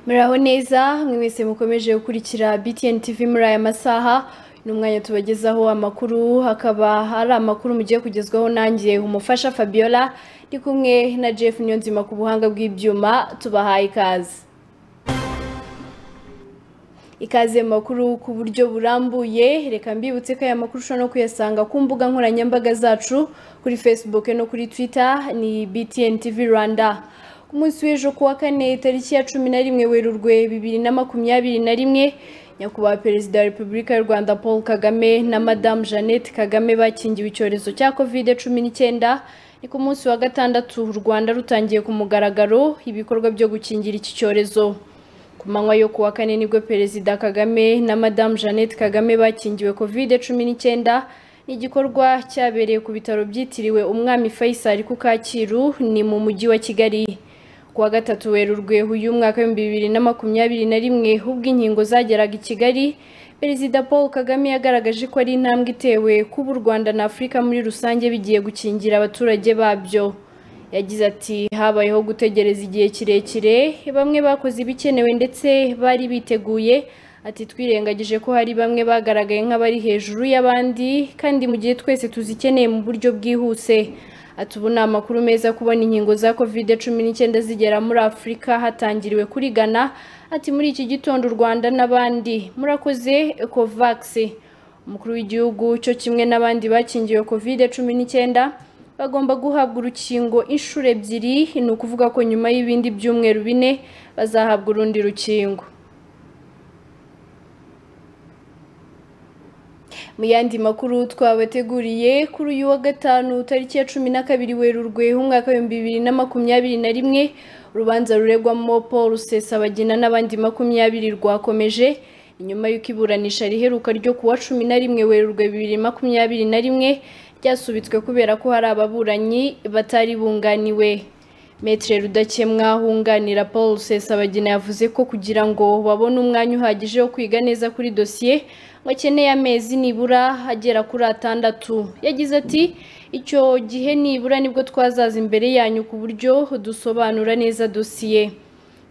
muraho neza mwese mukomeje gukurikira btn tv muri aya masaha ni umwanya tubagezaho amakuru hakaba hari amakuru mugiye kugezwaho nanjye umufasha fabiola ndi kumwe na jeff niyonzima ku buhanga bw'ibyuma tubahaye ikaze ikaze mu makuru ku buryo burambuye reka mbibutse ko aya makuru ushobora no kuyasanga ku mbuga nkoranyambaga zacu kuri facebook no kuri twitter ni btn tv rwanda ku munsi w'ejo kuwa kane tariki ya cumi na rimwe werurwe bibiri na makumyabiri na rimwe nyakubahwa perezida wa repubulika y'u rwanda paul kagame na madamu jeannette kagame bakingiwe icyorezo cya kovide cumi n'icyenda ni ku munsi wa gatandatu u rwanda rutangiye ku mugaragaro ibikorwa byo gukingira iki cyorezo ku manywa yo kuwa kane nibwo perezida kagame na madamu jeannette kagame bakingiwe kovide cumi n'icyenda ni igikorwa cyabereye ku bitaro byitiriwe umwami faisal ku kacyiru ni mu mujyi wa kigali kuwa gatatu werurwe uyu mwaka w'ibihumbi bibiri na makumyabiri na rimwe ubwo inkingo zageraga i kigali perezida paul kagame yagaragaje ko ari intambwe itewe kuba u rwanda na afurika muri rusange bigiye gukingira abaturage babyo yagize ati habayeho gutegereza igihe kirekire bamwe bakoze ibikenewe ndetse bari biteguye ati twirengagije ko hari bamwe bagaragaye nk'abari hejuru y'abandi kandi mu gihe twese tuzikeneye mu buryo bwihuse ati ubu ni amakuru meza kubona inkingo za kovide cumi n'icyenda zigera muri afurika hatangiriwe kuri Ghana ati muri iki gitondo u rwanda n'abandi murakoze kovagisi umukuru w'igihugu cyo kimwe n'abandi bakingiwe kovide cumi n'icyenda bagomba guhabwa urukingo inshuro ebyiri ni ukuvuga ko nyuma y'ibindi byumweru bine bazahabwa urundi rukingo mu yandi makuru twabateguriye kuri uyu wa gatanu tariki ya cumi na kabiri werurwe umwaka w'ibihumbi bibiri na makumyabiri na rimwe urubanza ruregwamo paul rusesabagina n'abandi makumyabiri rwakomeje nyuma y'uko iburanisha riheruka ryo kuwa cumi na rimwe werurwe bibiri makumyabiri na rimwe ryasubitswe kubera ko hari ababuranyi batari bunganiwe metere rudakemwa wunganira paul rusesabagina yavuze ko kugira ngo babone umwanya uhagije wo kwiga neza kuri dosiye bakeneye amezi nibura agera kuri atandatu yagize ati icyo gihe nibura nibwo twazaza imbere yanyu ku buryo dusobanura neza dosiye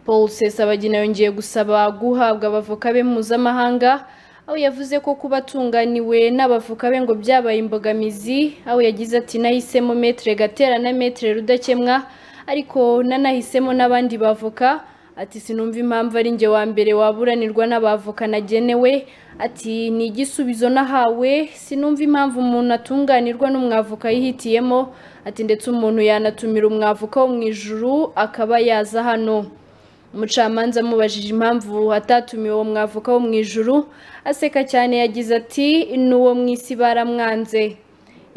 paul sesabagina yongeye gusaba guhabwa abavoka be mpuzamahanga aho yavuze ko kuba atunganiwe n'abavoka be ngo byabaye imbogamizi aho yagize ati nahisemo metere gatera na metere rudakemwa ariko nanahisemo n'abandi bavoka ati sinumva impamvu ari njye wa mbere waburanirwa n'abavoka nagenewe ati ni igisubizo nahawe sinumva impamvu umuntu atunganirwa n'umwavoka yihitiyemo ati ndetse umuntu yanatumira umwavoka wo mu ijuru akaba yaza hano umucamanza amubajije impamvu atatumiwe uwo mwavoka wo mu ijuru aseka cyane yagize ati n'uwo mu isi baramwanze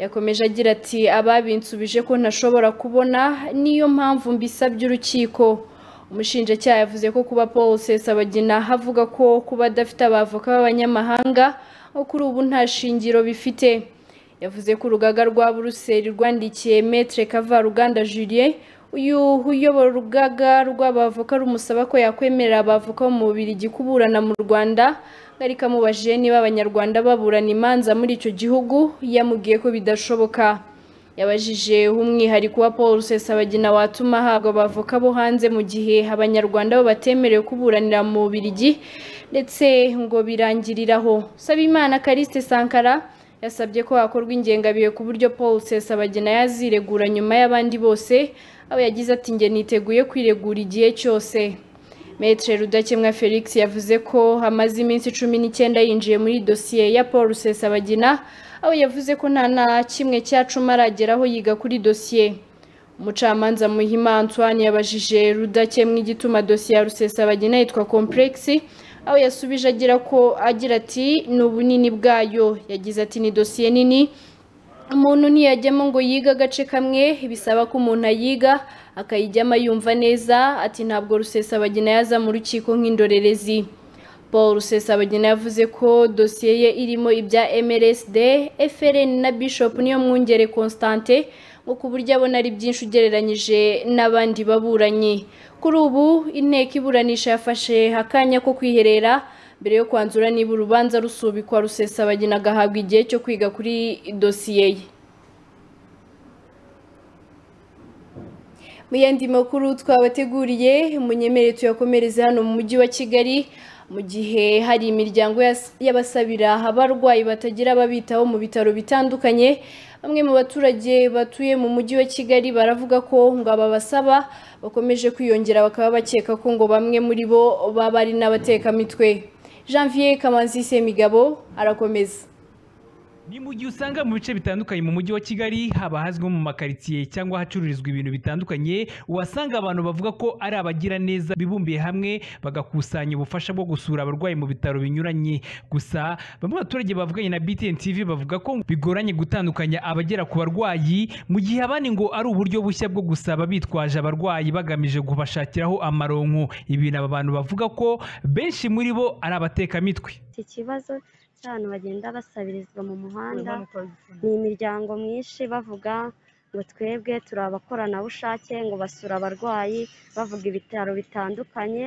yakomeje agira ati ababinsubije ko ntashobora kubona niyo mpamvu mbisabye urukiko umushinjacyaha yavuze ko kuba paul sesabagina avuga ko kuba adafite abavoka b'abanyamahanga nko kuri ubu nta shingiro bifite yavuze ko urugaga rwa buruseli rwandikiye metre kavaruganda julien uyu uyobora urugaga rw'abavoka rumusaba ko yakwemerera abavoka mu bubirigi kuburana mu rwanda ariko amubajije niba abanyarwanda baburana imanza muri icyo gihugu yamubwiye ko bidashoboka yabajije umwihariko wa paul rusesabagina watuma ahabwa abavoka bo hanze mu gihe abanyarwanda bo batemerewe kuburanira mu bubirigi ndetse ngo birangiriraho sabimana kariste sankara yasabye ko hakorwa ingengabihe ku buryo paul rusesabagina yaziregura nyuma y'abandi bose aho yagize ati nge niteguye kwiregura igihe cyose metre rudakemwa felix yavuze ko amaze iminsi cumi n'icyenda yinjiye muri dosiye ya paul rusesabagina aho yavuze ko nta na kimwe cyacuma arageraho yiga kuri dosiye umucamanza muhima antoine yabajije rudakemwa igituma dosiye ya rusesabagina yitwa kompuregisi aho yasubije agira ko agira ati ni ubunini bwayo yagize ati ni dosiye nini umuntu ntiyajyamo ngo yige agace kamwe bisaba ko umuntu ayiga akayijyamo yumva neza ati ntabwo rusesabagina yaza mu rukiko nk'indorerezi paul rusesabagina yavuze ko dosiye ye irimo ibya mrsd frn na bishop niyo mwungere constante ngo ku buryo abona ari byinshi ugereranyije n'abandi baburanyi kuri ubu inteko iburanisha yafashe akanya ko kwiherera mbere yo kwanzura niba urubanza rusubikwa rusesabagina agahabwa igihe cyo kwiga kuri dosiye ye mu yandi makuru twabateguriye munyemerere tuyakomereze hano mu mujyi wa kigali mu gihe hari imiryango yas- y'abasabira abarwayi batagira ababitaho mu bitaro bitandukanye bamwe mu baturage batuye mu mujyi wa kigali baravuga ko ngo aba basaba bakomeje kwiyongera bakaba bakeka ko ngo bamwe muri bo baba ari n'abatekamitwe janvier kamanzi semigabo arakomeza Ni mu gihe usanga mu bice bitandukanye mu mujyi wa Kigali haba hazwi nko mu makaritsiye cyangwa hacururizwa ibintu bitandukanye wasanga abantu bavuga ko ari abagira neza bibumbiye hamwe bagakusanya ubufasha bwo gusura abarwayi mu bitaro binyuranye gusa bamwe mu baturage bavuganye na BTN TV bavuga ko bigoranye gutandukanya abagera ku barwayi mu gihe abandi ngo ari uburyo bushya bwo gusaba bitwaje abarwayi bagamije kubashakiraho amaronko ibintu aba bantu bavuga ko benshi muri bo ari abatekamitwe iki kibazo cy'abantu bagenda basabirizwa mu muhanda ni imiryango myinshi bavuga ngo twebwe turi abakoranabushake ngo basura abarwayi bavuga ibitaro bitandukanye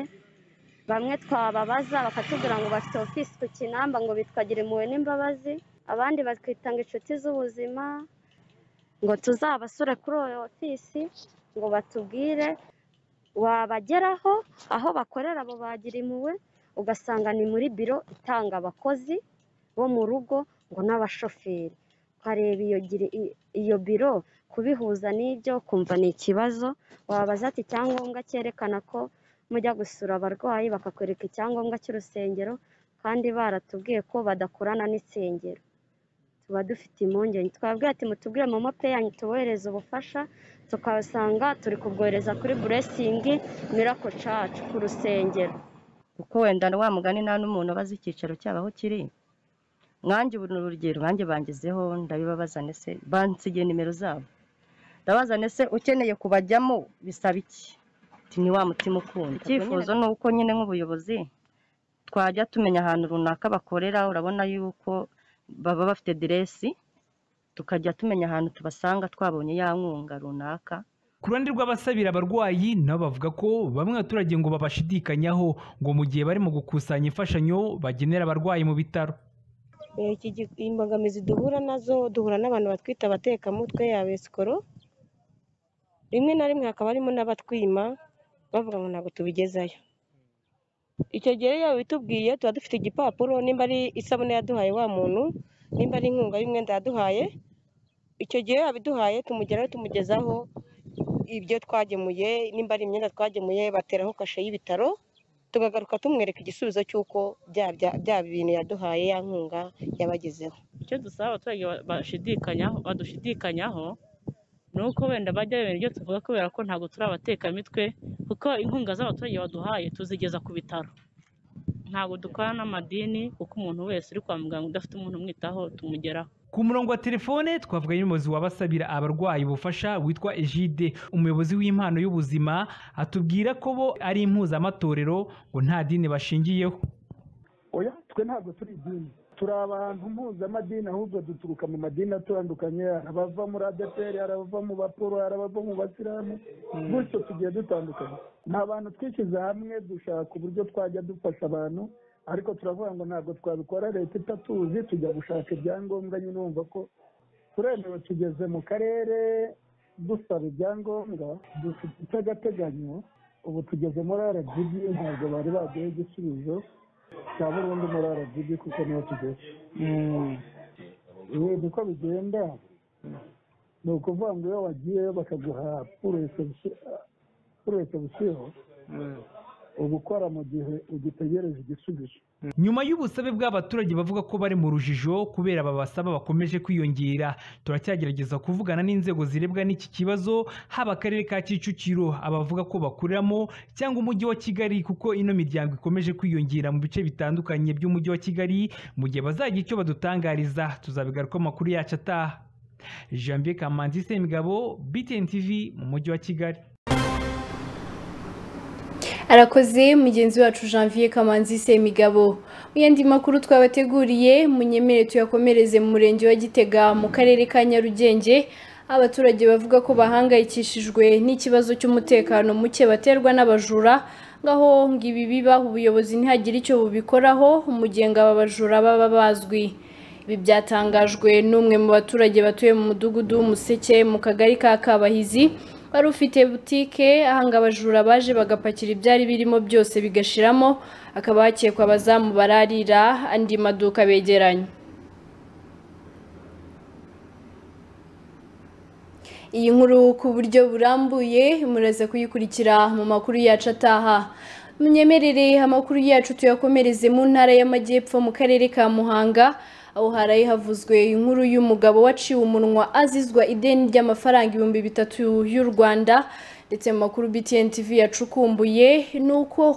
bamwe twababaza bakatubwira ngo bafite ofisi ku kinamba ngo bitwa impuhwe n'imbabazi abandi bakitanga inshuti z'ubuzima ngo tuzabasure kuri iyo ofisi ngo batubwire wabageraho aho bakorera abo bagira impuhwe ugasanga ni muri biro itanga abakozi bo mu rugo ngo n'abashoferi ukareba iyo giri- i- iyo biro kubihuza n'ibyo ukumva ni ikibazo wabaza ati icyangombwa cyerekana ko mujya gusura abarwayi bakakwereka icyangombwa cy'urusengero kandi baratubwiye ko badakorana n'insengero tuba dufite impungenge twababwira ati mutubwire momo peyanyu tubohereze ubufasha tukabasanga turi kubwohereza kuri buresingi mirako cacu ku rusengero kuko wenda wa mugani nta n'umuntu abaza icyicaro cyabo aho kiri mwanjye ubu ni urugero mwanjye bangezeho ndabibabaza nese bansigiye nimero zabo ndabaza nese ukeneye kubajyamo bisaba iki Ati, ni wa mutima ukunda icyifuzo ni uko nyine nk'ubuyobozi twajya tumenya ahantu runaka bakorera urabona yuko baba bafite diresi tukajya tumenya ahantu tubasanga twabonye ya nkunga runaka Ku ruhande rw'abasabira abarwayi nabo bavuga ko bamwe abaturage ngo babashidikanyaho ngo mu gihe barimo gukusanya imfashanyo bagenera abarwayi mu bitaro. Eh, iki gi- imbogamizi duhura nazo duhura n'abantu batwita abatekamutwe yaba esikoro rimwe na rimwe hakaba harimo n'abatwima bavuga ngo ntabwo tubigezayo icyo gihe rero iyo babitubwiye tuba dufite igipapuro nimba ari isabune yaduhaye wa muntu nimba ari inkunga y'umwenda yaduhaye icyo gihe yabiduhaye tumugeraho tumugezaho ibyo twagemuye nimba ari imyenda twagemuye bateraho kashe y'ibitaro tukagaruka tumwereka igisubizo cy'uko bya bya- bya bintu yaduhaye ya nkunga yabagezeho icyo dusaba abaturage ba- bashidikanyaho badushidikanyaho ni uko wenda bajya bemera ibyo tuvuga kubera ko ntabwo turi abatekamitwe kuko inkunga z'abaturage baduhaye tuzigeza ku bitaro ntabwo dukora n'amadini kuko umuntu wese uri kwa muganga udafite umuntu umwitaho tumugeraho Ku murongo wa telefone twavuganye n'umuyobozi w'abasabira abarwayi ubufasha witwa Egide umuyobozi w'impano y'ubuzima atubwira ko bo ari impuzamatorero ngo nta dini bashingiyeho. oya twe ntabwo turi idini turi abantu mpuzamadini ahubwo duturuka mu madini atandukanye hari abava muri adeperi hari abava mu baporo hari abava mu basilamu gutyo tugiye dutandukanye ni abantu twishyize hamwe dushaka uburyo twajya dufasha abantu ariko turavuga ngo ntabwo twabikora leta itatuzi tujya gushaka ibyangombwa nyine wumva ko turemewe tugeze mu karere dusaba ibyangombwa dufite iby'agateganyo ubu tugeze muri rgb ntabwo bari baduha igisubizo cya burundu muri rgb kuko niho tugeze yego uko bigenda ni ukuvuga ngo iyo wagiyeyo bakaguha purese busiho uba ukora mu gihe ugitegereje igisubizo Nyuma y'ubusabe bw'abaturage bavuga ko bari mu rujijo kubera ababasaba bakomeje kwiyongera, turacyagerageza kuvugana n'inzego zirebwa n'iki kibazo haba akarere ka Kicukiro abavuga ko bakoreramo cyangwa umujyi wa Kigali kuko ino miryango ikomeje kwiyongera mu bice bitandukanye by'umujyi wa Kigali mu gihe bazagira icyo badutangariza tuzabigaruka amakuru yacu ataha. Janvier Kamanzi Semigabo, BTN TV mu mujyi wa Kigali. arakoze mugenzi wacu janvier kamanzi semigabo mu yandi makuru twabateguriye munyemere tuyakomereze mu murenge wa gitega mu karere ka nyarugenge abaturage bavuga ko bahangayikishijwe n'ikibazo cy'umutekano muke baterwa n'abajura ngaho ngo ibi biba ubuyobozi ntihagire icyo bubikoraho umugenga aba bajura baba bazwi ibi byatangajwe n'umwe mu baturage batuye mu mudugudu w'umuseke mu kagari ka kabahizi wari ufite butike ahanga abajura baje bagapakira ibyari birimo byose bigashiramo akaba hakekwa abazamu bararira andi maduka begeranye iyi nkuru ku buryo burambuye muraze kuyikurikira mu makuru yacu ataha munyemerere amakuru yacu tuyakomereze mu ntara y'amajyepfo mu karere ka muhanga aho haraye havuzwe inkuru y'umugabo waciwe umunwa azizwa ideni ry'amafaranga ibihumbi bitatu y'u rwanda ndetse mu makuru btn tv yacukumbuye ni uko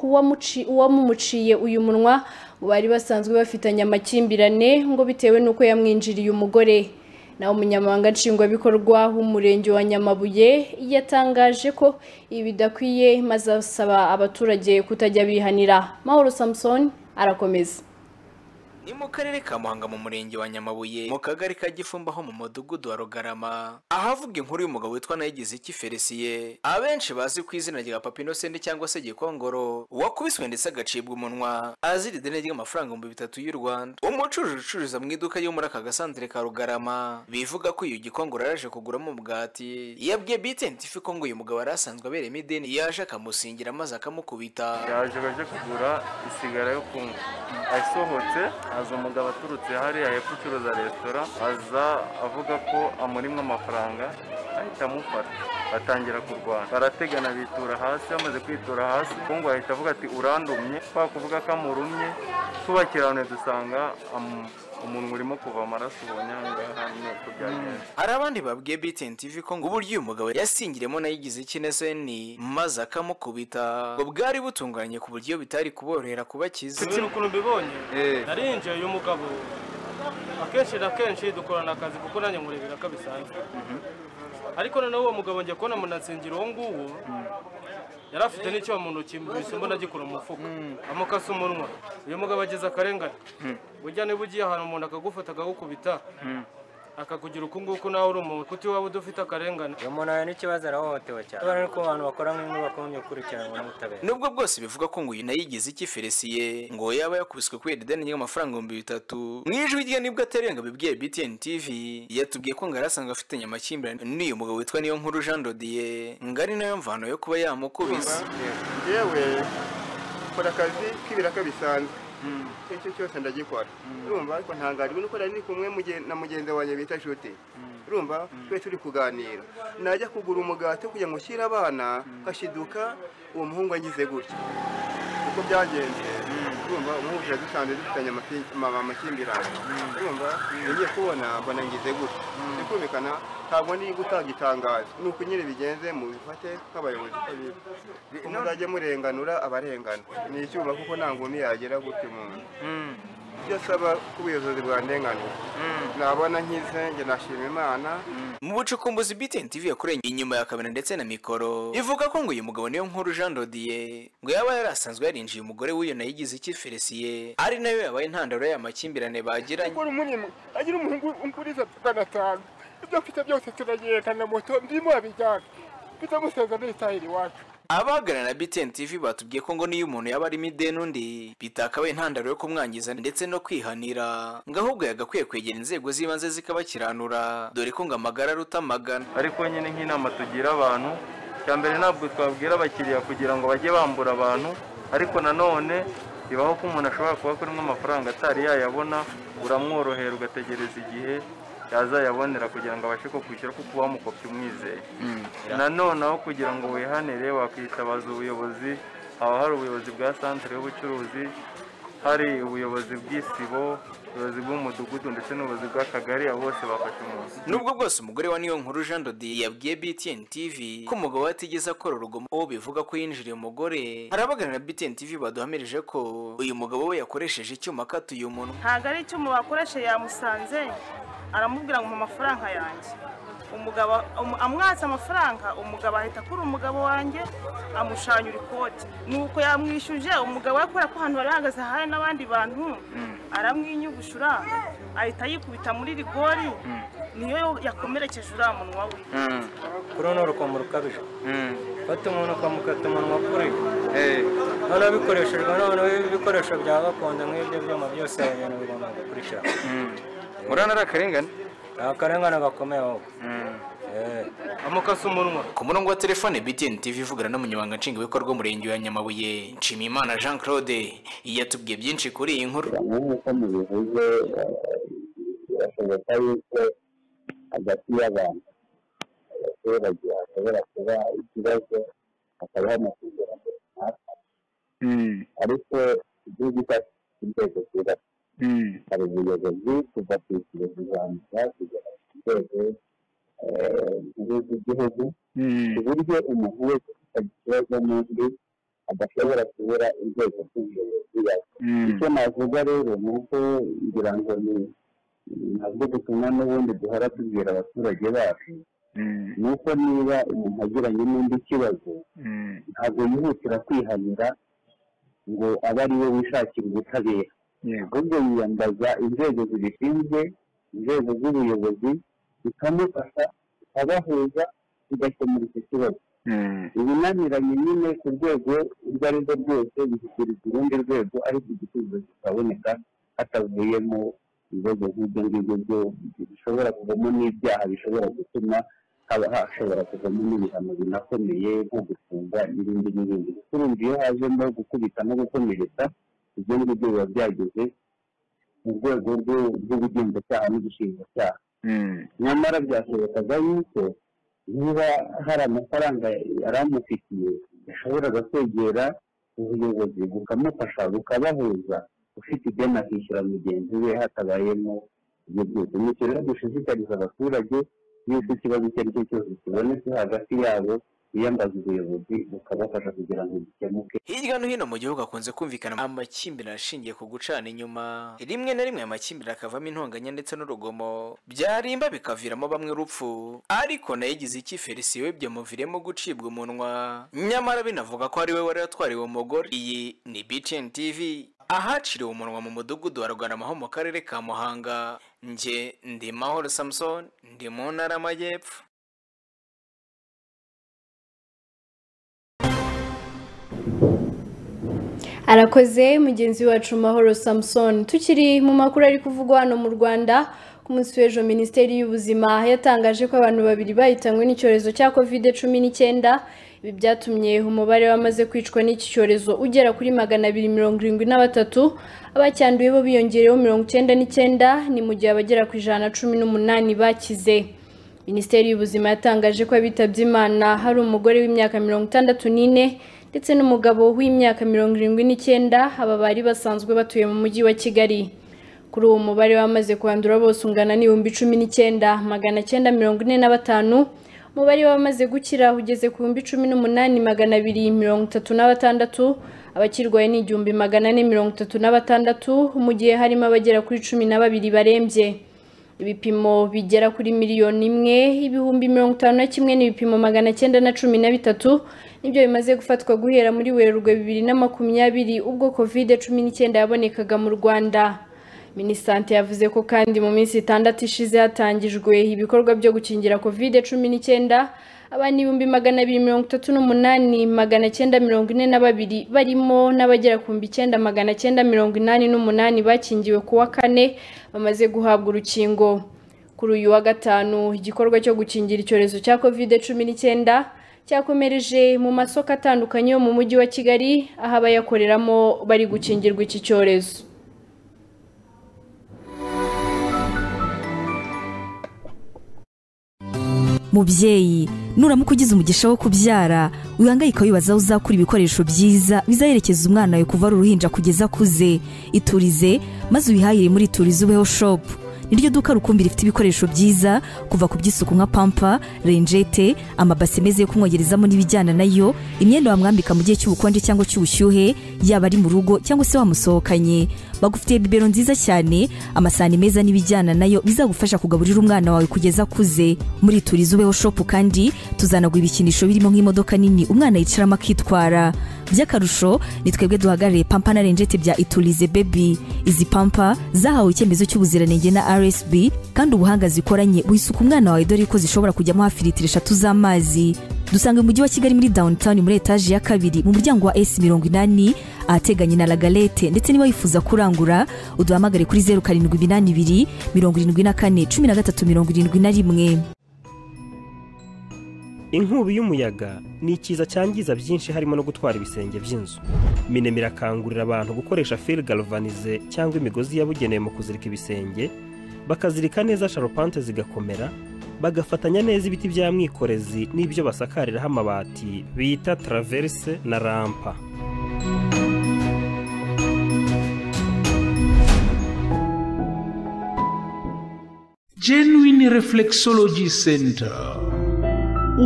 uwamumuciye uyu munwa bari basanzwe bafitanye amakimbirane ngo bitewe n'uko yamwinjiriye umugore naho umunyamabanga nshingwabikorwa w'umurenge wa nyamabuye yatangaje ko ibi bidakwiye maze asaba abaturage kutajya bihanira mahoro samusoni arakomeza ni mu karere ka muhanga mu murenge wa nyamabuye mu kagari ka gifumba ho mu mudugudu wa rugarama ahavuga inkuru y'umugabo witwa nayigize iki felisiye abenshi bazi ku izina rya papa innocent cyangwa se gikongoro wakubiswe ndetse agacibwa umunwa azira ideni ry'amafaranga ibihumbi bitatu y'u rwanda umucuruzi ucururiza mu iduka ryo muri aka gasantere ka rugarama bivuga ko uyu gikongoro yaje kuguramo umugati yabwiye btn tv ko ngo uyu mugabo yari asanzwe abereyemo ideni yaje akamusingira maze akamukubita yaje baje kugura isigara yo kunywa asohotse aza umugabo aturutse hariya hepfo ucuruza resitora aza avuga ko amurimwa amafaranga ahita amufata batangira kurwana barategana bitura hasi bamaze kwitura hasi ubukungu ahita avuga ati urandumye kwa kuvuga ko amurumye tubakirane dusanga amu- umuntu urimo kuva amaraso ubonye aha ngaha ni uko byagenze hari abandi babwiye btn tv ko ngo uburyo uyu mugabo yasingiremo nayigize ikineseni maze akamukubita ngo bwari butunganye ku buryo bitari kuborohera kubakiza sinzi ukuntu mbibonye narinjiye uyu mugabo akenshi na kenshi dukorana akazi kuko nanjye nkurebera ko bisanzwe ariko noneho uwo mugabo njya kubona munatsingiro uwo nguwo yari afite n'icyuma mu ntoki mbese mbona agikora mu mufuka amukasa umunwa uyu mugabo ageze akarengane burya niba ugiye ahantu umuntu akagufata akagukubita akakugira uku nguku nawe uri umuntu kuko iwaba udafite akarengane uyu muntu ahura n'ikibazo arahohotewe cyane kubera ko abantu bakora mu ngo bakomeje gukurikiranwa n'ubutabera nubwo bwose bivuga ko ngo uyu nayigize iki felisiye ngo yaba yakubiswe kubera ideni ry'amafaranga ibihumbi bitatu mu ijwi rye nibwo ateruye ngo abibwiye btn tv yatubwiye ko ngo yari asanzwe afitanye amakimbirane n'uyu mugabo witwa niyo nkuru jean dodiye ngo ari nayo mvano yo kuba yamukubise yewe nkora akazi k'ibiraka bisanzwe icyo cyose ndagikora urumva ariko ntangajwe nuko nari ndi kumwe muge- na mugenzi wanjye bita inshuti urumva twe turi kuganira najya kugura umugati wo kugira ngo ushyire abana hashiduka uwo muhungu angize gutya uko byagenze urumva umuhungu tuba dusanzwe dufitanye amaki- ama- amakimbirane urumva ngiye kubona mbona ngize gutya ndi kumvikana ntabwo ndi gutanga itangazo ni uko nyine bigenze mubifate nk'abayobozi uko biri muzajye murenganura abarengana ni icyuma kuko nta ngumi yagera gutya umuntu ibyo asaba ko ubuyobozi bwandenganura nabona nkize njye nashima imana mu bucukumbuzi btn tv yakoreye inyuma ya kamera ndetse na mikoro ivuga ko ngo uyu mugabo niyo nkuru jean dodiye ngo yaba yari asanzwe yarinjiye umugore w'iyo nayigize iki felisiye ari nayo yabaye intandaro y'amakimbirane bagiranye umugore umurimo agira umuhungu unguriza magana atanu ibyo mfite byose turagenda na moto ndimo abijyana bitamusenza n'itahira iwacu abahagararana na btn tv batubwiye ko ngo niyo umuntu yaba arimo ideni undi bitakabaye intandaro yo kumwangiza ndetse no kwihanira ngo ahubwo yagakwiye kwegera inzego z'ibanze zikabakiranura dore ko ngo amagara aruta amagana ariko nyine nk'inama tugira abantu cya mbere ntabwo twabwira abakiriya kugira ngo bajye bambura abantu ariko nanone bibaho ko umuntu ashobora kuba kurimo amafaranga atari yayabona uramworohera ugategereza igihe yazayabonera kugira ngo abashe kukwishyura kuko uba wamukopye umwizeye nanone aho kugira ngo wihanire wakwitabaza ubuyobozi haba hari ubuyobozi bwa santire y'ubucuruzi hari ubuyobozi bw'isibo ubuyobozi bw'umudugudu ndetse n'ubuyobozi bw'akagari abo bose bafasha umuntu nubwo bwose umugore wa niyo nkuru jean dodi yabwiye btn tv ko umugabo we atigeze akora urugomo uwo bivuga ko yinjiriye umugore harabaganira btn tv baduhamirije ko uyu mugabo we yakoresheje icyuma akatuye umunwa ntabwo ari icyuma bakoreshe yamusanze aramubwira ngo mu mafaranga yanjye umugabo um- amwatse amafaranga umugabo ahita akura umugabo wanjye amushanyura ikoti nuko yamwishyuje umugabo we kubera ko ahantu yari ahagaze hari n'abandi bantu aramwinyugusha uriya ahita yikubita muri rigori niyo yakomerekeje uriya munwa we kuri runo rukomo rukabije fata umuntu ukamukata umunwa kuri noneho bikoreshejwe noneho ibikoresho bya gakondo nk'ibyo byuma byose aba bintu bigomba gukurikira urabona ari akarengane akarengane gakomeye ahubwo amukasa umunwa ku murongo wa telefone btn tv ivugana n'umunyamabanga nshingwabikorwa w'umurenge wa nyamabuye nshimiyimana jean claude yatubwiye byinshi kuri iyi nkuru nk'uko mubivuze eh, birashoboka yuko hagati y'abantu abaturage hashobora kuba ikibazo hakabaho amasezerano runaka ariko igihugu cyacu gifite inzego zubatse hari ubuyobozi kuva ku ijuru ribanza kugera ku nzego eh, nkuru z'igihugu ku buryo umuntu wese ufite ikibazo n'undi adashobora kubura inzego z'ubuyobozi yake icyo navuga rero ni uko ngira ngo ni nabwo butumwa n'ubundi duhora tubwira abaturage bacu ni uko niba umuntu agiranye n'undi kibazo ntabwo yihutira kwihanira ngo abe ari we wishakira ubutabera ahubwo yiyambaza inzego zibishinzwe inzego z'ubuyobozi zikamufasha zikabahuza zigakemura icyo kibazo ibinaniranye nyine ku rwego urwo ari rwo rwose bishyikirizwa urundi rwego ariko igisubizo kikaboneka hatavuyemo ibibazo nk'ibyo ngibyo byo bishobora kuvamo n'ibyaha bishobora gutuma haba hashobora kuvamo n'ibihano binakomeye nko gufunga n'ibindi n'ibindi urumva iyo hajemo gukubita no gukomeretsa ibyo ngibyo biba byageze mu rwego rwo- rw'ubugenzacyaha n'ubushinjacyaha nyamara byashobokaga yuko niba hari amafaranga yari amufitiye yashoboraga kwegera ubuyobozi bukamufasha bukabahuza ufite ideni akishyura mugenzi we hatabayemo ibyo byose nicyo rero dushishikariza abaturage yuko ikibazo icyo ari cyo cyose kibonetse hagati yabo biyambaza ubuyobozi bukabafasha kugira ngo gikemuke hirya no hino mu gihugu hakunze kumvikana amakimbirane ashingiye ku gucana inyuma rimwe na rimwe aya makimbirane akavamo intonganya ndetse n'urugomo byarimba bikaviramo bamwe urupfu ariko nayo igize iki felisiyo byamuviremo gucibwa umunwa nyamara binavuga ko ari we wari watwariwe umugore iyi ni btn tv ahaciriwe umunwa mu mudugudu wa rugarama ho mu karere ka muhanga njye ndi mahoro samson ndi mu ntara y'amajyepfo arakoze mugenzi wacu mahoro samusoni tukiri mu makuru ari kuvugwa hano mu rwanda ku munsi w'ejo minisiteri y'ubuzima yatangaje ko abantu babiri bahitanywe n'icyorezo cya kovide cumi n'icyenda ibi byatumye umubare w'abamaze kwicwa n'iki cyorezo ugera kuri magana abiri mirongo irindwi na batatu abacyanduye bo biyongereyeho mirongo icyenda n'icyenda ni mu gihe abagera ku ijana na cumi n'umunani bakize minisiteri y'ubuzima yatangaje ko abitabye imana hari umugore w'imyaka mirongo itandatu n'ine ndetse n'umugabo w'imyaka mirongo irindwi n'icyenda aba bari basanzwe batuye mu mujyi wa kigali kuri uwo mubare wamaze kwandura bose ungana n'ibihumbi cumi n'icyenda magana cyenda mirongo ine na batanu umubare w'abamaze gukira ugeze ku bihumbi cumi n'umunani magana abiri mirongo itatu na batandatu abakirwaye ni igihumbi magana ane mirongo itatu na batandatu mu gihe harimo abagera kuri cumi na babiri barembye ibipimo bigera kuri miliyoni imwe ibihumbi mirongo itanu na kimwe n'ibipimo magana cyenda na cumi na bitatu nibyo bimaze gufatwa guhera muri werurwe bibiri na makumyabiri ubwo covid cumi n'icyenda yabonekaga mu rwanda minisante yavuze ko kandi mu minsi itandatu ishize hatangijwe ibikorwa byo gukingira covid cumi n'icyenda abana ibihumbi magana abiri mirongo itatu n'umunani magana cyenda mirongo ine na babiri barimo n'abagera ku bihumbi icyenda magana cyenda mirongo inani n'umunani bakingiwe ku wa kane bamaze guhabwa urukingo kuri uyu wa gatanu igikorwa cyo gukingira icyorezo cya covid cumi n'icyenda cyakomereje mu masoko atandukanye yo mu mujyi wa kigali aho abayakoreramo bari gukingirwa iki cyorezo mubyeyi nuramuka ugize umugisha wo kubyara wihangayika wibaza aho uzakura ibikoresho byiza bizaherekeza umwana wawe kuva ari uruhinja kugeza akuze iturize maze wihahire muri iturize ubeho shopu niryo duka rukumbi rifite ibikoresho byiza kuva ku by'isuku nka pampa renjete amabase meza yo kumwogerezamo n'ibijyana nayo imyenda wamwambika mu gihe cy'ubukonje cyangwa cy'ubushyuhe yaba ari mu rugo cyangwa se wamusohokanye bagufitiye bibero nziza cyane amasahani meza n'ibijyana nayo bizagufasha kugaburira umwana wawe kugeza akuze muri turizi ubeho shopu kandi tuzanaguha ibikinisho birimo nk'imodoka nini umwana yicaramo akitwara by'akarusho ni twebwe duhagarariye pampa na renjete bya iturize bebi izi pampa zahawe icyemezo cy'ubuziranenge na rsb kandi ubuhanga zikoranye wisuka umwana wawe dore ko zishobora kujyamo hafi litiro eshatu z'amazi dusanga mu mujyi wa kigali muri downtown muri etaje ya kabiri mu muryango wa s mirongo inani ahateganye na lagalete ndetse niba wifuza kurangura uduhamagare kuri zeru karindwi iminani ibiri mirongo irindwi na kane cumi na gatatu mirongo irindwi na rimwe inkubi y'umuyaga ni ikiza cyangiza byinshi harimo no gutwara ibisenge by'inzu minema irakangurira abantu gukoresha fil galvanize cyangwa imigozi yabugenewe mu kuzirika ibisenge bakazirika neza sharupante zigakomera bagafatanya neza ibiti bya mwikorezi n'ibyo basakariraho amabati bita taraverse na rampa genuine reflexology center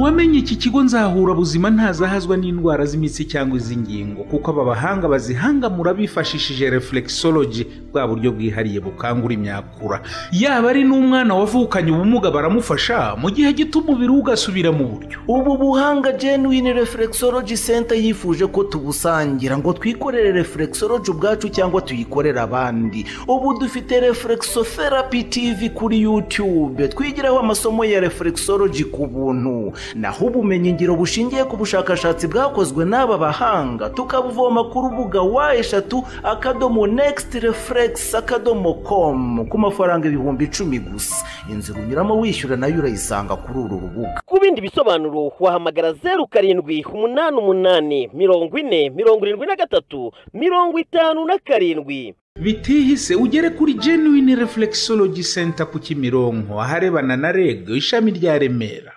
uwamenye iki kigo nzahura buzima ntazahazwa n'indwara z'imitsi cyangwa iz'ingingo kuko aba bahanga bazihangamura bifashishije reflexology bwa buryo bwihariye bukangura imyakura yaba ari n'umwana wavukanye ubumuga baramufasha mu gihe gito umubiri we ugasubira mu buryo ubu buhanga genuine reflexology center yifuje ko tubusangira ngo twikorere reflexology ubwacu cyangwa tuyikorere abandi ubu dufite reflexotherapy tv kuri youtube twigiraho amasomo ya reflexology ku buntu naho ubumenyingiro bushingiye ku bushakashatsi bwakozwe n'aba bahanga tukabuvoma ku rubuga wa eshatu akadomo next reflex akadomo com ku mafaranga ibihumbi icumi gusa inzira unyuramo wishyura nayo urayisanga kuri uru rubuga ku bindi bisobanuro wahamagara zeru karindwi umunani umunani mirongo ine mirongo irindwi na gatatu mirongo itanu na karindwi bitihise ugere kuri genuine reflexology center ku kimironko aharebana na reg ishami rya remera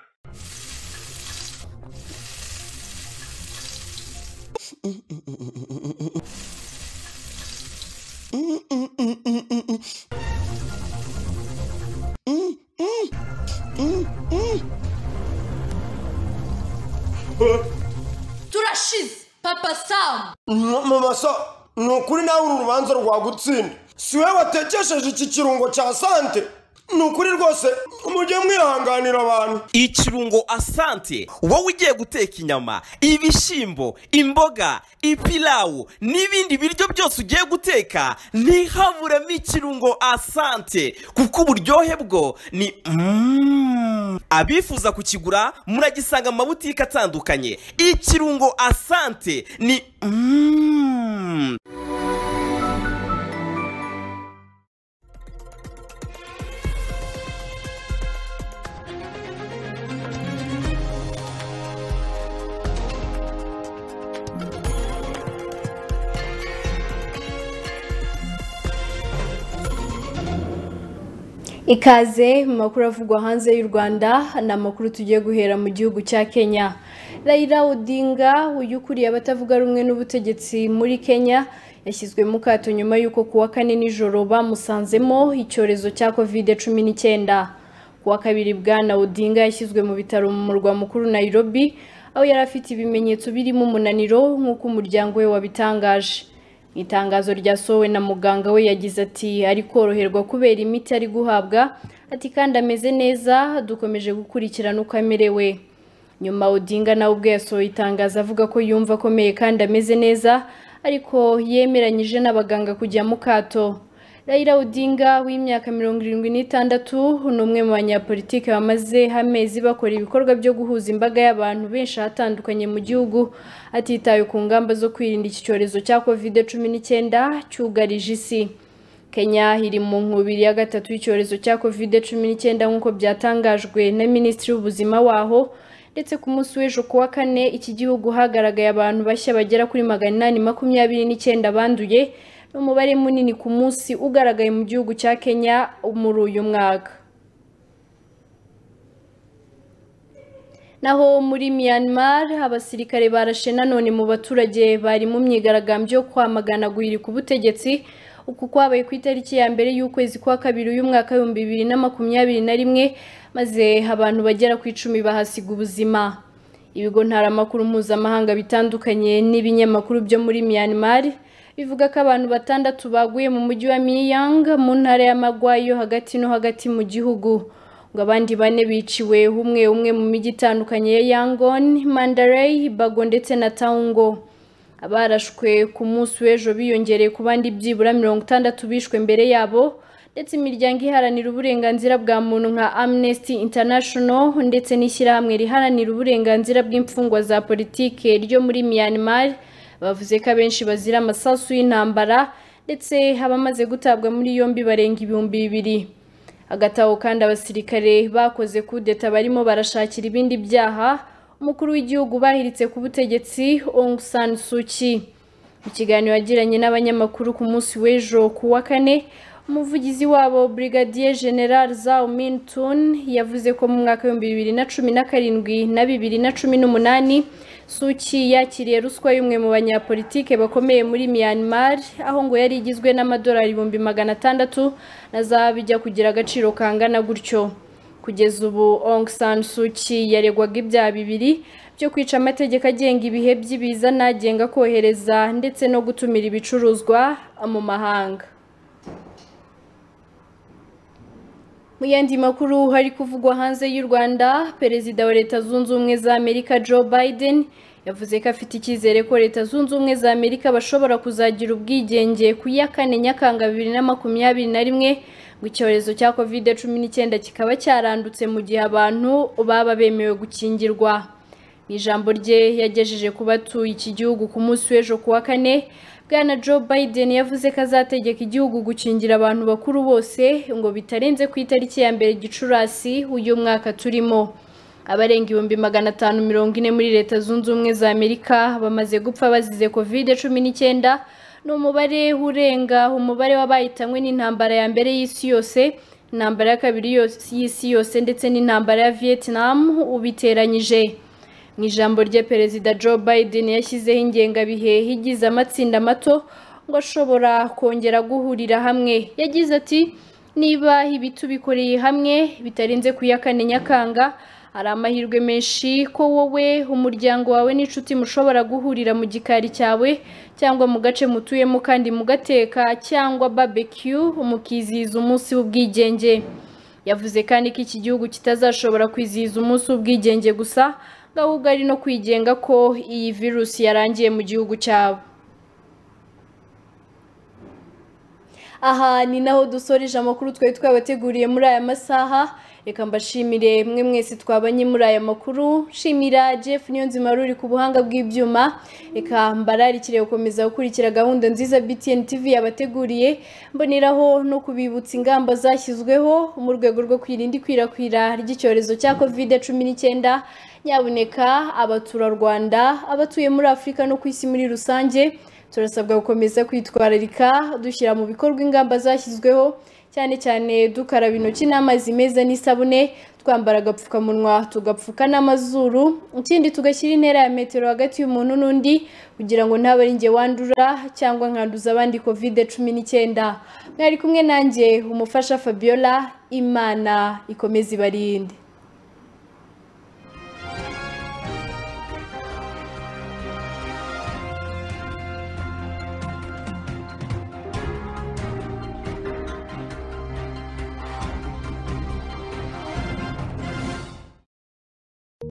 turashize papa samu mama so ni ukuri nawe uru rubanza rwagutsinda si we watekesheje iki kirungo cya sante ni ukuri rwose mujye mwihanganira abantu ikirungo asante wowe ugiye guteka inyama ibishyimbo imboga ipilawu n'ibindi biryo byose ugiye guteka ntihaburemo ikirungo asante kuko uburyohe bwo ni Mm. abifuza kukigura muragisanga mu mabutike atandukanye ikirungo asante ni Mm. ikaze mu makuru avugwa hanze y'u rwanda ni amakuru tugiye guhera mu gihugu cya kenya Raila odinga uyu ukuriye abatavuga rumwe n'ubutegetsi muri kenya yashyizwe mu kato nyuma y'uko ku wa kane nijoro bamusanzemo icyorezo cya kovide cumi n'icyenda ku wa kabiri bwana odinga yashyizwe mu bitaro mu murwa mukuru Nairobi aho yari afite ibimenyetso birimo umunaniro nk'uko umuryango we wabitangaje itangazo ryasohowe na muganga we yagize ati ari koroherwa kubera imiti ari guhabwa ati kandi ameze neza dukomeje gukurikirana uko amerewe nyuma odinga nawe ubwe yasohoye itangazo avuga ko yumva akomeye kandi ameze neza ariko yemeranyije n'abaganga kujya mu kato Raila Odinga w'imyaka mirongo irindwi n'itandatu ni umwe mu banyapolitiki bamaze amezi bakora ibikorwa byo guhuza imbaga y'abantu benshi ahatandukanye mu gihugu atitaye ku ngamba zo kwirinda iki cyorezo cya kovide cumi n'icyenda cyugarije isi kenya iri mu nkubiri ya gatatu y'icyorezo cya kovide cumi n'icyenda nk'uko byatangajwe na minisitiri w'ubuzima waho ndetse ku munsi w'ejo ku wa kane iki gihugu hagaragaye abantu bashya bagera kuri magana inani makumyabiri n'icyenda banduye n'umubare munini ku munsi ugaragaye mu gihugu cya kenya muri uyu mwaka naho muri myanmar abasirikare barashe nanone mu baturage bari mu myigaragambyo yo kwamagana guhirika ubutegetsi uku kwabaye ku itariki ya mbere y'ukwezi kwa kabiri y'umwaka w'ibihumbi bibiri na makumyabiri na rimwe maze abantu bagera ku icumi bahasiga ubuzima ibigo ntaramakuru mpuzamahanga bitandukanye n'ibinyamakuru byo muri myanmar bivuga ko abantu batandatu baguye mu mujyi wa miyang mu ntara y'amagwayi yo hagati no hagati mu gihugu ngo abandi bane biciwe umwe umwe mu mijyi itandukanye ya yangon mandarey bago ndetse na taungo abarashwe ku munsi w'ejo biyongereye ku bandi byibura mirongo itandatu bishwe mbere yabo ndetse imiryango iharanira uburenganzira bwa muntu nka amnesty international ndetse n'ishyirahamwe riharanira uburenganzira bw'imfungwa za politike ryo muri myanmar bavuze ko abenshi bazira amasasu y'intambara ndetse abamaze gutabwa muri yombi barenga ibihumbi bibiri hagati aho kandi abasirikare bakoze kudeta barimo barashakira ibindi byaha umukuru w'igihugu bahiritse ku butegetsi Aung San Suu Kyi mu kiganiro yagiranye n'abanyamakuru ku munsi w'ejo ku wa kane umuvugizi wabo brigadier general Zhao Min Tun yavuze ko mu mwaka w'ibihumbi bibiri na cumi na karindwi na bibiri na cumi n'umunani Suu Kyi yakiriye ruswa y'umwe mu banyapolitike bakomeye muri Myanmar aho ngo yari igizwe n'amadolari ibihumbi magana atandatu na zahabu bijya kugira agaciro kangana gutyo kugeza ubu Aung San Suu Kyi yaregwaga ibyaha bibiri byo kwica amategeko agenga ibihe by'ibiza n'agenga kohereza ndetse no gutumira ibicuruzwa mu mahanga mu yandi makuru hari kuvugwa hanze y'u rwanda perezida wa leta zunze ubumwe za amerika joe biden yavuze ko afite icyizere ko leta zunze ubumwe za amerika bashobora kuzagira ubwigenge ku ya kane nyakanga bibiri na makumyabiri na rimwe ngo icyorezo cya covid cumi n'icyenda kikaba cyarandutse mu gihe abantu baba bemewe gukingirwa mu ijambo rye yagejeje ku batuye iki gihugu ku munsi w'ejo ku wa kane bwana joe biden yavuze ko azategeka igihugu gukingira abantu bakuru bose ngo bitarenze ku itariki ya mbere gicurasi uyu mwaka turimo abarenga ibihumbi magana atanu mirongo ine muri leta zunze ubumwe za amerika bamaze gupfa bazize covid cumi n'icyenda ni umubare urenga umubare w'abayitanywe n'intambara ya mbere y'isi yose intambara ya kabiri yose- y'isi yose ndetse n'intambara ya vietnam ubiteranyije mu ijambo rye perezida joe biden yashyizeho ingengabihe igize amatsinda mato ngo ashobora kongera guhurira hamwe yagize ati niba ibi tubikoreye hamwe bitarenze ku ya kane nyakanga hari amahirwe menshi ko wowe umuryango wawe n'inshuti mushobora guhurira mu gikari cyawe cyangwa mu gace mutuyemo kandi mugateka cyangwa barbecue mukizihiza umunsi w'ubwigenge yavuze kandi ko iki gihugu kitazashobora kwizihiza umunsi w'ubwigenge gusa ngo ahubwo ari no kwigenga ko iyi virusi yarangiye mu gihugu cyabo aha ni naho dusoreje amakuru twari twabateguriye muri aya masaha reka mbashimire mwe mwese twabanye muri aya makuru shimira jeff niyonzima wari uri ku buhanga bw'ibyuma reka mbararikire gukomeza gukurikira gahunda nziza btn tv yabateguriye mboneraho no kubibutsa ingamba zashyizweho mu rwego rwo kwirinda ikwirakwira ry'icyorezo cya covid cumi n'icyenda nyabuneka abaturarwanda abatuye muri afurika no ku isi muri rusange turasabwa gukomeza kwitwararika dushyira mu bikorwa ingamba zashyizweho cyane cyane dukaraba intoki n'amazi meza n'isabune twambara agapfukamunwa tugapfuka n'amazuru ikindi tugashyira intera ya metero hagati y'umuntu n'undi kugira ngo ntabe ari njye wandura cyangwa nkanduza abandi covid cumi n'icyenda mwari kumwe nanjye umufasha fabiola imana ikomeze ibarinde